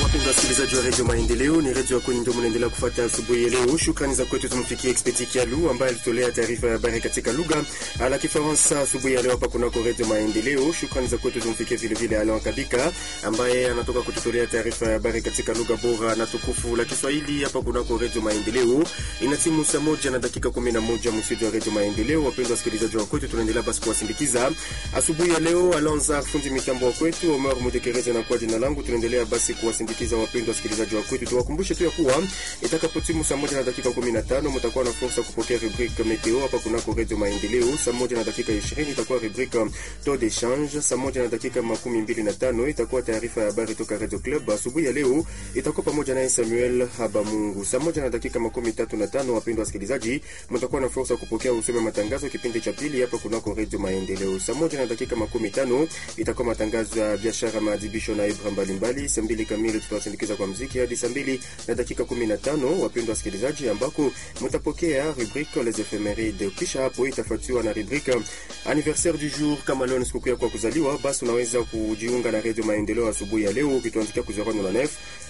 Wapendwa wasikilizaji wa redio Maendeleo, ni redio yako ndio mnaendelea kufuata asubuhi ya leo. Shukrani za kwetu tumfikie Expedi Kialu ambaye alitolea taarifa ya habari katika lugha la Kifaransa asubuhi ya leo hapa kunako redio Maendeleo. Shukrani za kwetu tumfikie vile vile Alain Kabika ambaye anatoka kututolea taarifa ya habari katika lugha bora na tukufu la Kiswahili hapa kunako redio Maendeleo. Ina timu saa moja na dakika 11 msitu wa redio Maendeleo. Wapendwa wasikilizaji wa kwetu, tunaendelea basi kuwasindikiza asubuhi ya leo. Alonza fundi mitambo wa kwetu, Omar Mudekereza na kwa jina langu, tunaendelea basi kuwasindikiza wapendwa wasikilizaji wa kwetu. Tuwakumbushe tu ya kuwa itakapotimu saa moja na dakika 15 mtakuwa na fursa kupokea rubrique meteo hapa kunako redio Maendeleo. Saa moja na dakika 20 itakuwa rubrique taux d'échange. Saa moja na dakika makumi mbili na tano itakuwa taarifa ya habari toka Radio Club. Asubuhi ya leo itakuwa pamoja naye Samuel Habamungu. Saa moja na dakika makumi tatu na tano wapendwa wasikilizaji, mtakuwa na fursa kupokea usome matangazo kipindi cha pili hapa kunako redio Maendeleo. Saa moja na dakika makumi tano itakuwa matangazo ya biashara, maadhibisho na ibra mbalimbali. Saa mbili kamili tutawasindikiza kwa mziki hadi saa mbili na dakika kumi na tano wapendwa wasikilizaji, ambako mtapokea rubrique les ephemeride. Kisha hapo itafuatiwa na rubrique anniversaire du jour. Kama leo ni sikukuu yako ya kuzaliwa, basi unaweza kujiunga na redio Maendeleo asubuhi ya leo ukituandikia ku 099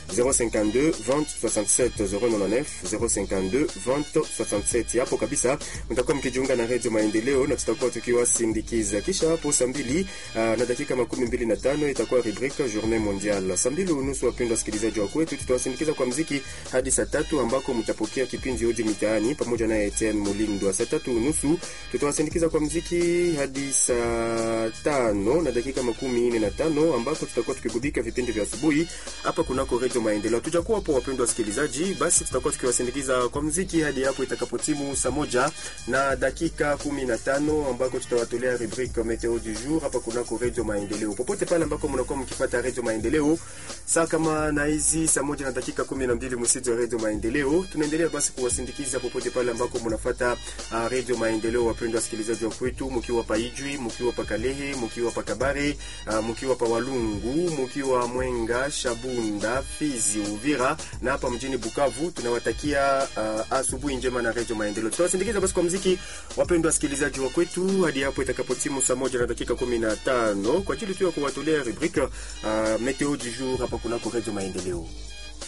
052 20 67 099 052 20 67. Hapo kabisa mtakuwa mkijiunga na redio Maendeleo na tutakuwa tukiwasindikiza. Kisha hapo saa mbili uh, na dakika makumi mbili na tano itakuwa rubrique journée mondiale. Saa mbili unusu, wapendwa wasikilizaji wa kwetu, tutawasindikiza kwa mziki hadi saa tatu ambako mtapokea kipindi Odi Mitaani pamoja na Etienne Mulindwa. Saa tatu unusu tutawasindikiza kwa mziki hadi saa tano na dakika makumi nne na tano ambako tutakuwa tukigubika vipindi vya asubuhi hapa kunako redio Maendeleo. Tujakuwa hapo wapendwa wasikilizaji, basi tutakuwa tukiwasindikiza kwa mziki hadi hapo itakapotimu saa moja na dakika kumi na tano ambako tutawatolea rubrique meteo du jour hapa kunako redio Maendeleo. Popote pale ambako mnakuwa mkifuata redio Maendeleo saa kama na hizi saa moja na dakika kumi na mbili msitu wa redio Maendeleo, tunaendelea basi kuwasindikiza popote pale ambako mnafuata uh, redio Maendeleo. Wapendwa wasikilizaji wa kwetu, mkiwa pa Ijwi, mkiwa pa Kalehe, mkiwa pa Kabare, uh, mkiwa pa Walungu, mkiwa Mwenga, Shabunda, Fizi, Uvira na hapa mjini Bukavu, tunawatakia uh, asubuhi njema na redio Maendeleo. Tutawasindikiza basi kwa mziki, wapendwa wasikilizaji wa kwetu, hadi hapo itakapotimu saa moja na dakika kumi na tano kwa ajili tu ya kuwatolea rubrique uh, meteo du jour hapa kunako redio Maendeleo.